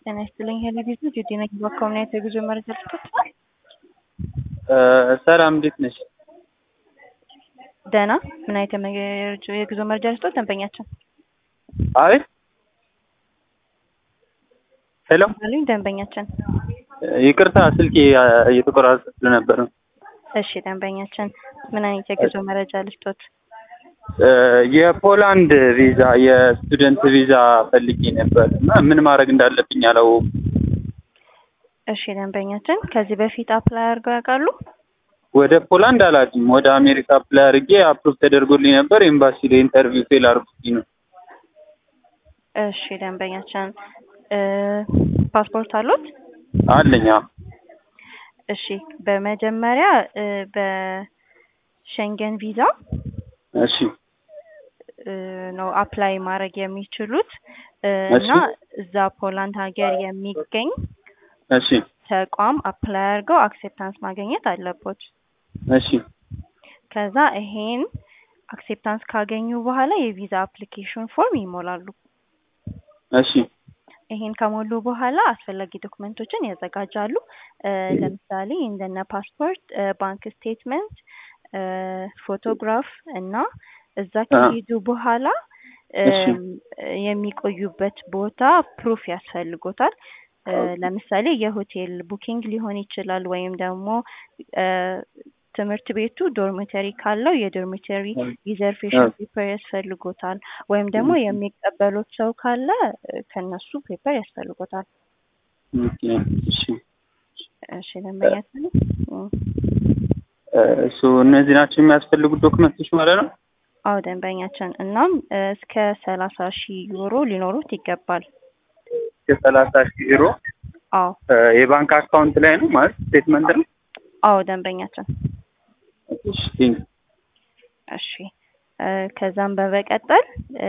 ጤና ይስጥልኝ ሄሊ ቤት ነው ጁዲ ነኝ። በኮምናይት የጉዞ መረጃ ልስጥት። ሰላም እንዴት ነሽ? ደህና ምን አይነት የመ- የጉዞ መረጃ ልስጥት? ደንበኛችን አይ ሄሎ፣ አሉኝ። ደንበኛችን ይቅርታ ስልኬ እየተቆራረጠ ስለነበር ነው። እሺ፣ ደንበኛችን ምን አይነት የጉዞ መረጃ ልስጦት? የፖላንድ ቪዛ የስቱደንት ቪዛ ፈልጌ ነበር እና ምን ማድረግ እንዳለብኝ አላወኩም። እሺ፣ ደንበኛችን ከዚህ በፊት አፕላይ አድርገው ያውቃሉ? ወደ ፖላንድ አላውቅም። ወደ አሜሪካ አፕላይ አድርጌ አፕሩቭ ተደርጎልኝ ነበር። ኤምባሲ ላይ ኢንተርቪው ፌል አድርጉኝ ነው። እሺ፣ ደንበኛችን ፓስፖርት አሉት? አለኝ። አዎ። እሺ፣ በመጀመሪያ እ በሸንገን ቪዛ እሺ እ ነው አፕላይ ማድረግ የሚችሉት እ እሺ። እና እዛ ፖላንድ ሀገር የሚገኝ እሺ ተቋም አፕላይ አድርገው አክሴፕታንስ ማግኘት አለቦት። እሺ ከዛ ይሄን አክሴፕታንስ ካገኙ በኋላ የቪዛ አፕሊኬሽን ፎርም ይሞላሉ። እሺ ይሄን ከሞሉ በኋላ አስፈላጊ ዶክመንቶችን ያዘጋጃሉ። እ ለምሳሌ እንደነ ፓስፖርት፣ እ ባንክ ስቴትመንት፣ እ ፎቶግራፍ እና እዛ ከሄዱ በኋላ እሺ። እም፣ የሚቆዩበት ቦታ ፕሩፍ ያስፈልጎታል። እ ለምሳሌ የሆቴል ቡኪንግ ሊሆን ይችላል ወይም ደግሞ እ ትምህርት ቤቱ ዶርሚተሪ ካለው የዶርሚተሪ ሪዘርቬሽን ፔፐር ያስፈልጎታል። ወይም ደግሞ የሚቀበሉት ሰው ካለ እ ከነሱ ፔፐር ያስፈልጎታል። ኦኬ። እሺ እሺ ደንበኛችን እ እሱ እነዚህ ናቸው የሚያስፈልጉት ዶክመንቶች ማለት ነው። አዎ ደንበኛችን እናም እ እስከ ሰላሳ ሺህ ዩሮ ሊኖሩት ይገባል። የሰላሳ ሺህ ዩሮ አዎ እ የባንክ አካውንት ላይ ነው ማለት ስቴትመንት ነው። አዎ ደንበኛችን እሺ ቴንክ እሺ እ ከዛም በመቀጠል እ